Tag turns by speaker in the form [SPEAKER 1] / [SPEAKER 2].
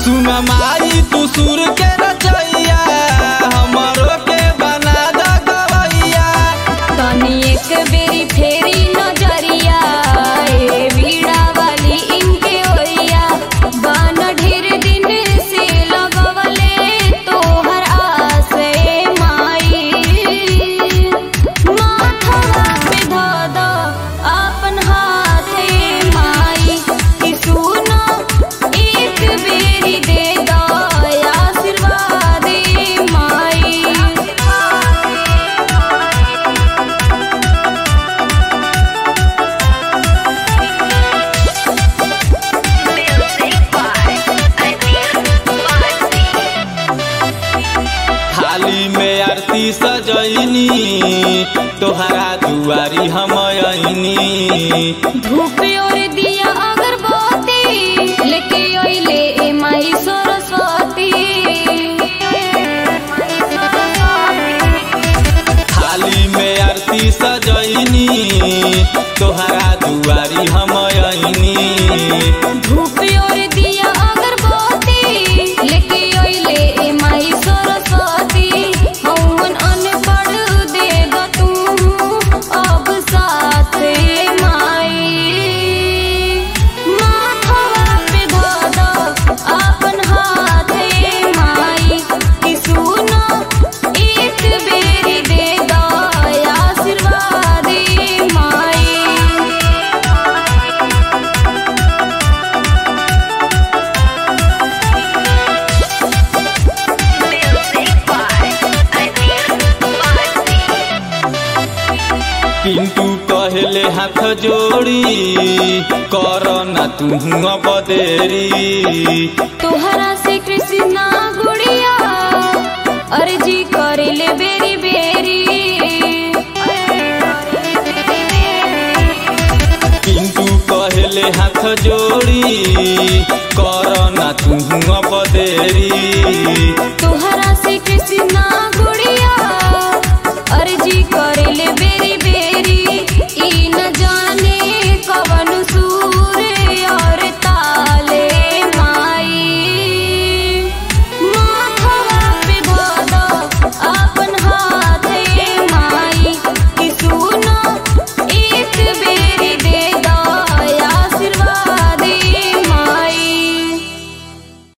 [SPEAKER 1] सुन माई तू सुर के रचैया हमरो के बना द गवैया
[SPEAKER 2] तनी एक बेरी फेरी नजरिया ए बीड़ा वाली इनके ओइया बान ढेर दिन से लगवले तोहर आस ए माई माथवा पे धऽ द अपन हाथ ए माई कि सुनो एक बेरी दे द आशीर्वाद ए माई
[SPEAKER 1] थाली में आरती सजैनी तोहरा दुआरी हम अइनी
[SPEAKER 2] धूप और दिया अगरबत्ती लेके अइले ए माई सरस्वती
[SPEAKER 1] थाली में आरती सजैनी तोहरा दुआरी हम अइनी
[SPEAKER 2] धूप और दिया अगरबत्ती लेके अइले ए माई सरस्वती हवन अनपढ़ दे द तू अब साथ ए माई माथवा पे धऽ द अपन हाथ ए माई कि सुनो एक बेरी दे द आशीर्वाद ए माई
[SPEAKER 1] पिंटू कहले हाथ जोड़ी कर ना तू अब देरी
[SPEAKER 2] तोहरा से कृष्णा गुड़िया अर्जी करे ले बेरी बेरी
[SPEAKER 1] पिंटू कहले हाथ जोड़ी कर ना तू अब देरी
[SPEAKER 2] तोहरा से कृष्णा गुड़िया अर्जी करे ले बेरी बेरी